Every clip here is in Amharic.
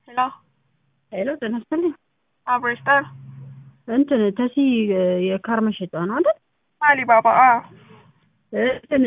ሄሎ ሄሎ ጤና ይስጥልኝ። አብሮ ይስጠን። እንትን ተሲ የካር መሸጫ ነው አይደል? አሊባባ አዎ። እንትን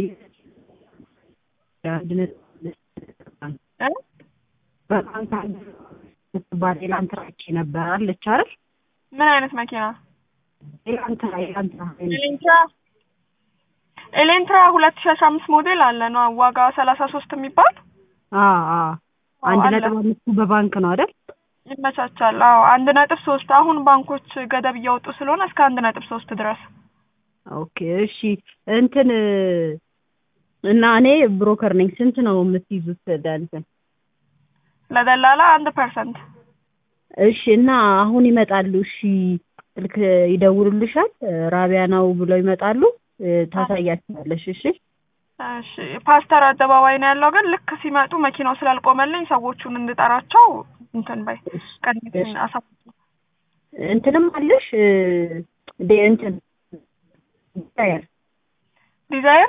አንድ ነጥብ እ? በባንክ አንድ ምትባል ኤላንትራች ነበር አለች አይደል? ምን አይነት መኪና? ኤላንትራ ኤላንትራ ኤሌንትራ ኤሌንትራ ሁለት ሺ አስራ አምስት ሞዴል አለ ነው ዋጋ ሰላሳ ሶስት የሚባል አ አ አንድ አለ። ነጥብ አምስቱ በባንክ ነው አይደል? ይመቻቻል። አዎ አንድ ነጥብ ሶስት አሁን ባንኮች ገደብ እያወጡ ስለሆነ እስከ አንድ ነጥብ ሶስት ድረስ ኦኬ እሺ እንትን እና እኔ ብሮከር ነኝ። ስንት ነው የምትይዙት ለእንትን? ለደላላ አንድ ፐርሰንት እሺ እና አሁን ይመጣሉ። እሺ ስልክ ይደውሉልሻል። ራቢያ ነው ብለው ይመጣሉ። ታሳያቸዋለሽ። እሺ እሺ ፓስተር አደባባይ ነው ያለው። ግን ልክ ሲመጡ መኪናው ስላልቆመልኝ ሰዎቹን እንድጠራቸው እንትን በይ ቀን አሳ እንትንም አለሽ ደ እንትን ዲዛይር ዲዛይር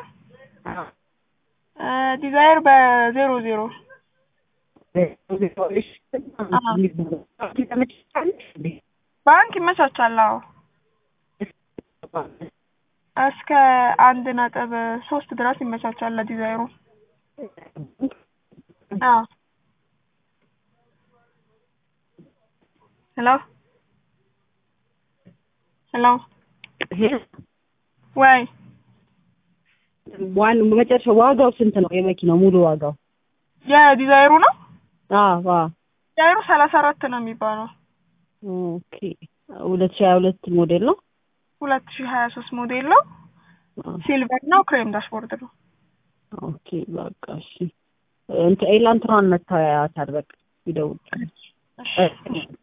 እ ዲዛይር በዜሮ ዜሮ ባንክ ይመቻቻል። አዎ እስከ አንድ ነጥብ ሶስት ድረስ ይመቻቻል ለዲዛይሩ። አዎ ሄሎ ሄሎ ወይ ዋን መጨረሻ ዋጋው ስንት ነው? የመኪናው ሙሉ ዋጋው? የዲዛይሩ ነው። አዎ አዎ። ዲዛይሩ ሰላሳ አራት ነው የሚባለው። ኦኬ ሁለት ሺህ ሀያ ሁለት ሞዴል ነው። ሁለት ሺህ ሀያ ሶስት ሞዴል ነው። ሲልቨር ነው። ክሬም ዳሽቦርድ ነው። ኦኬ በቃ እሺ። እንትን ኤላንትራን መታወያ ታድበቅ ይደውል እሺ